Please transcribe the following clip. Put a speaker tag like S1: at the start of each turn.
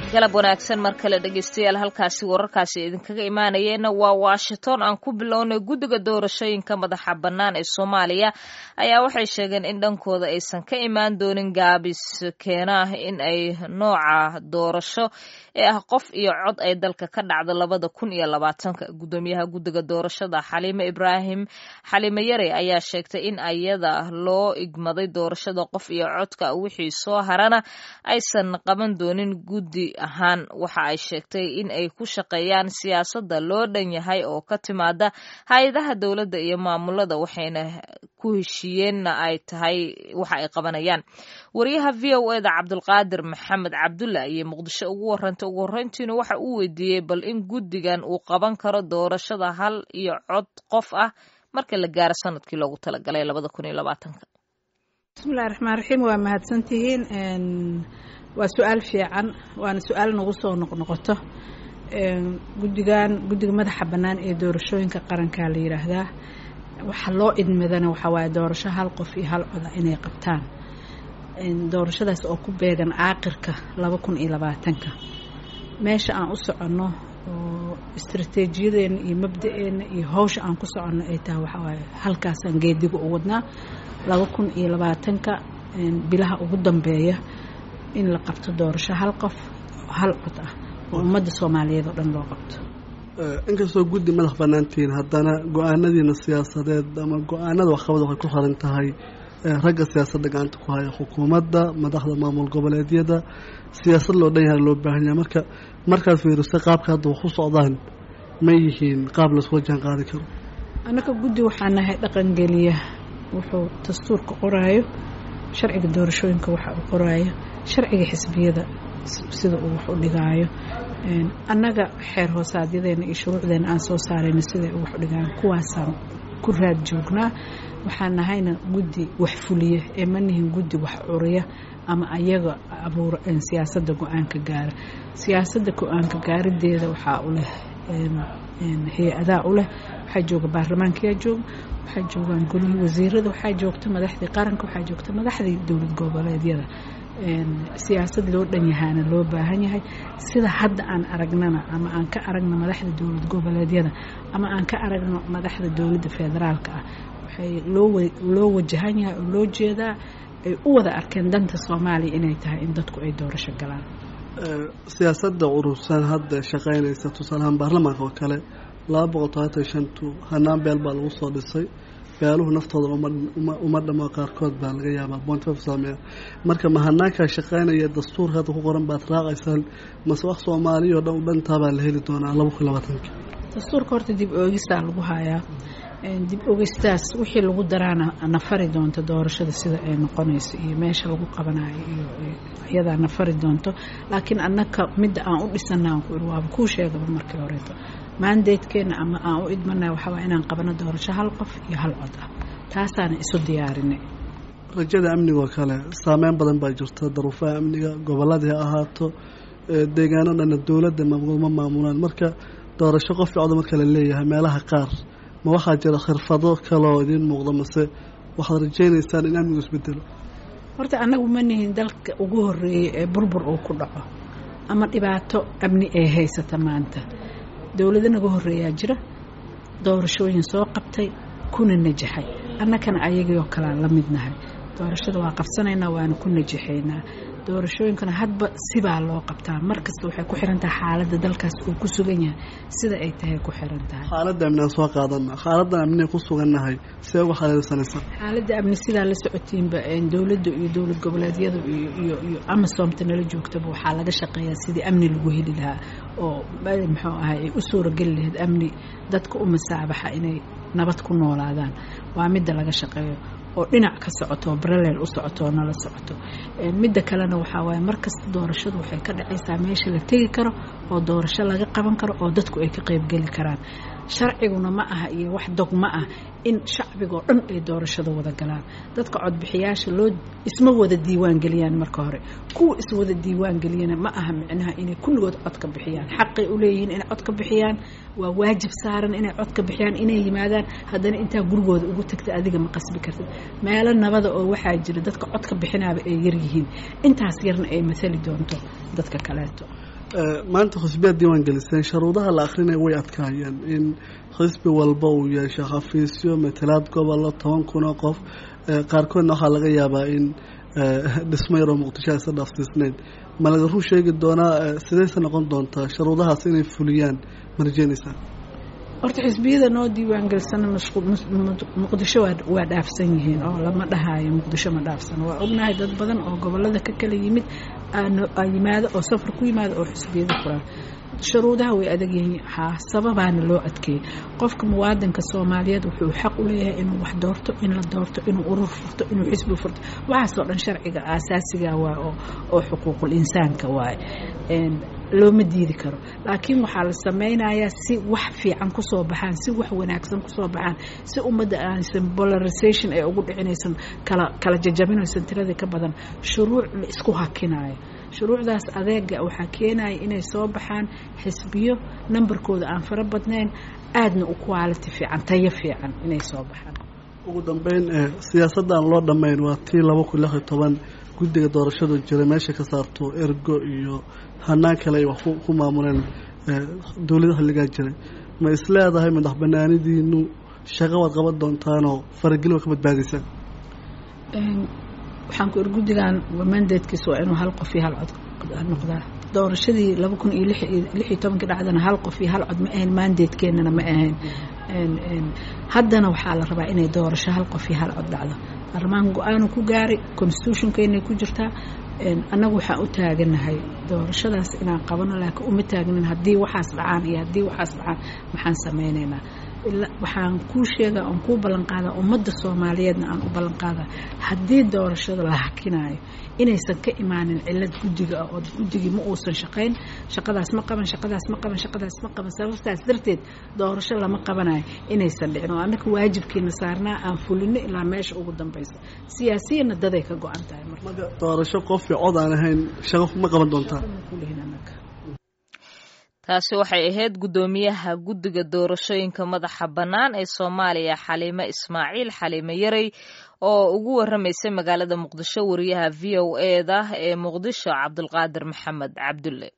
S1: galab wanaagsan mar kale dhegeystayaal halkaasi wararkaasi idinkaga imaanayeenna waa washington aan ku bilownay guddiga doorashooyinka madaxa bannaan ee soomaaliya ayaa waxay sheegeen in dhankooda aysan ka imaan doonin gaabis keena in ay nooca doorasho ee ah qof iyo cod ay dalka ka dhacdo labada kun iyo labaatanka guddoomiyaha guddiga doorashada xaliime ibraahim xaliime yare ayaa sheegtay in ayada loo igmaday doorashada qof iyo codka wixii soo harana aysan qaban doonin guddi ahaan waxa ay sheegtay in ay ku shaqeeyaan siyaasadda loo dhan yahay oo ka timaada hay-adaha dowladda iyo maamulada waxayna ku heshiiyeenna ay tahay waxa ay qabanayaan wariyaha v o eda cabdulqaadir maxamed cabdulla iyo muqdisho ugu warantay ugu horreyntiina waxa uu weydiiyey bal in guddigan uu qaban karo doorashada hal iyo cod qof ah marka la gaaro sanadkii loogu talagalay labada kun iyo labaatanka
S2: bismillahi raxmaan raxiim waa mahadsantihiin waa su-aal fiican waana su-aal nagu soo noqnoqoto guddigan guddiga madaxa bannaan ee doorashooyinka qarankaa la yidhaahdaa waxa loo idmadana waxaa waaye doorasho hal qof iyo hal coda inay qabtaan doorashadaas oo ku beegan caaqirka laba kun iyo labaatanka meesha aan u soconno oo istaraatiijiyadeena iyo mabda-eena iyo hawsha aan ku soconno ay tahay waxaa waaye halkaasaan geediga u wadnaa laba kun iyo labaatanka bilaha ugu dambeeya in la qabto doorasho hal qof hal cod ah oo ummadda soomaaliyeed oo dhan loo qabto
S3: inkastoo guddi madax bannaantihiin haddana go-aanadiina siyaasadeed ama go-aanada waxqabad waxay ku xiran tahay ragga siyaasadda gacanta ku haya xukuumadda madaxda maamul goboleedyada siyaasad loo dhan yahay loo baahan yahay marka markaad fiiriso qaabka hadda wax u socdaan ma yihiin qaab laisula jaan qaadi karo
S2: annaka guddi waxaa nahay dhaqangeliya wuxuu dastuurka qoraayo sharciga doorashooyinka waxa uu qoraayo sharciga xisbiyada sida uu wax u dhigaayo annaga xeer hoosaadyadeenna iyo shuruucdeena aan soo saarayna siday u wax u dhigaayo kuwaasaan ku raad joognaa waxaan nahayna guddi wax fuliya ee ma nihin guddi wax curiya ama ayaga abuura siyaasadda go-aanka gaara siyaasadda go-aanka gaarideeda waxaa u leh hay-adaa u leh waxaa jooga baarlamaankayaa jooga waxaa joogaan golihii wasiirada waxaa joogta madaxdii qaranka waxaa joogta madaxdii dowlad goboleedyada siyaasad loo dhan yahaana loo baahan yahay sida hadda aan aragnana ama aan ka aragno madaxda dowlad goboleedyada ama aan ka aragno madaxda dowladda federaalka ah waxay loo wajahan yahay oo loo jeedaa ay u wada arkeen danta soomaaliya inay tahay in dadku ay doorasho galaan
S3: siyaasadda urursan hadda shaqaynaysa tusaalahaan baarlamaanka oo kale laba boqol todobaatan shantu hanaan beel baa lagu soo dhisay beeluhu naftooda uma dhamo qaarkood baa laga yaabaa bontf saameeya marka ma hanaankaa shaqaynaya dastuurka hadda ku qoran baad raacaysaan mase wax soomaaliya oo dhan u dhantaabaa la heli doonaa laba kun labaatanka
S2: dastuurka horta dib oogistaa lagu hayaa dib ogistaas wixii lagu daraana nafari doonto doorashada sida ay noqonayso iyo meesha lagu qabanayo iyo iyadaa nafari doonto laakiin annaka midda aan u dhisana aan ku iri waaba kuu sheegaba markii horeeto maandeedkeena ama aan u idmanay waxawaa inaan qabano doorasho hal qof iyo hal cod ah taasaana isu diyaarinay
S3: rajada amnigaoo kale saameyn badan baa jirta daruufaha amniga gobolladii ha ahaato deegaano dhanna dowladda ma maamulaan marka doorasho qof cod marka la leeyahay meelaha qaar ma waxaa jira khirfado kaloo idiin muuqda mase waxaad rajaynaysaan in amnigu isbedelo
S2: horta annagu ma nihin dalka ugu horeeyay ee burbur uu ku dhaco ama dhibaato amni ee haysata maanta dowlado naga horeeyaa jira doorashooyin soo qabtay kuna najaxay annakana ayagii oo kalean la midnahay doorashada waa qabsanaynaa waana ku najaxaynaa doorashooyinkana hadba sibaa loo qabtaa mar kasta waxay ku xiran tahay xaaladda dalkaas uu ku sugan yahay sida ay tahay ku xiran tahay
S3: xaaladda amni aan soo qaadana xaaladdan amniga ku sugannahay see uga xaleelsanaysa
S2: xaaladda amni sidaa la socotiinba dowladda iyo dowlad goboleedyada iyo iyo iyo amasoomta nala joogtaba waxaa laga shaqeeyaa sidii amni lagu heli lahaa oo muxuu ahay ay u suurageli lahayd amni dadka u masaabaxa inay nabad ku noolaadaan waa midda laga shaqeeyo oo dhinac ka socoto oo baraleel u socoto oo nala socoto midda kalena waxaa waaye markasta doorashadu waxay ka dhacaysaa meesha la tegi karo oo doorasho laga qaban karo oo dadku ay ka qeybgeli karaan sharciguna ma aha iyo wax dogma ah in shacbigoo dhan ay doorashada wada galaan dadka codbixiyaasha loo isma wada diiwaan geliyaan marka hore kuwa iswada diiwaan geliyana ma aha micnaha inay kulligood cod ka bixiyaan xaqay u leeyihiin inay cod ka bixiyaan waa waajib saaran inay cod ka bixiyaan inay yimaadaan haddana intaa gurigooda ugu tagta adiga ma qasbi kartid meelo nabada oo waxaa jira dadka cod ka bixinaaba ay yaryihiin intaas yarna ay maali doonto dadka kaleeto
S3: maanta xisbiyaad diiwaan geliseen sharuudaha la akrinaya way adkaayeen in xisbi walba uu yeesho xafiisyo matalaad gobollo toban kun oo qof qaarkoodna waxaa laga yaabaa in dhismo yaroo muqdisho aysa dhaafsiisnayn ma laga run sheegi doonaa sidayse noqon doontaa sharuudahaas inay fuliyaan ma rajeynaysaa
S2: horta xisbiyada noo diiwaan gelsana muqdisho waa dhaafsan yihiin oo lama dhahaayo muqdisho ma dhaafsano waa ognahay dad badan oo gobolada ka kala yimid yimaado oo safar ku yimaado oo xisbiyada fulaan shuruudaha way adag yihiin haa sababaana loo adkeeyey qofka muwaadinka soomaaliyeed wuxuu xaq u leeyahay inuu wax doorto in la doorto inuu urur furto inuu xisbi furto waxaasoo dhan sharciga aasaasiga waay oo xuquuqul insaanka waaye looma diidi karo laakiin waxaa la sameynayaa si wax fiican kusoo baxaan si wax wanaagsan kusoo baxaan si ummadda aansan polarization ay ugu dhicinaysan kala kala jajabinaysan tiradii ka badan shuruuc la isku hakinayo shuruucdaas adeega waxaa keenaya inay soo baxaan xisbiyo nambarkooda aan fara badnayn aadna u quality fiican tayo fiican inay soo baxaan
S3: ugu dambeyn siyaasaddan loo dhammayn waa tii laba kun lix iyo toban guddiga doorashadu jira meesha ka saarto ergo iyo hanaan kale ay wax ku maamuleen dowlada xilligaa jiray ma is leedahay madax banaanidiinu shaqo waad qaban doontaanoo farageli waa ka badbaadaysaan
S2: waxaan ku iri guddigan mandatekiisa waa inuu hal qof iyo hal cod noqdaa doorashadii laba kun iyo lix iyo tobankii dhacdana hal qof iyo hal cod ma ahayn mandatekeenana ma ahayn haddana waxaa la rabaa inay doorasho hal qof iyo hal cod dhacdo baarlamaanka go-aanu ku gaaray constitutionkeynay ku jirtaa annagu waxaan u taaganahay doorashadaas inaan qabano laakiin uma taagnin haddii waxaas dhacaan iyo haddii waxaas dhacaan maxaan sameynaynaa waxaan kuu sheegaa oon kuu ballanqaadaa ummadda soomaaliyeedna aan u ballanqaadaa haddii doorashada la hakinayo inaysan ka imaanin cilad guddiga ah oo guddigii ma uusan shaqayn shaqadaas ma qaban shaqadaas ma qaban shaqadaas ma qaban sababtaas darteed doorasho lama qabanayo inaysan dhicin oo annaka waajibkiina saarnaa aan fulino ilaa meesha ugu dambaysa siyaasiyana daday ka go-an tahay
S3: marka doorasho qof iyo cod aan ahayn shaqo ma qaban doontaa
S1: taasi waxay ahayd guddoomiyaha guddiga doorashooyinka madaxa bannaan ee soomaaliya xaliime ismaaciil xaliime yarey oo ugu waramaysay magaalada muqdisho wariyaha v o e da ee muqdisho cabdulqaadir maxamed cabdulle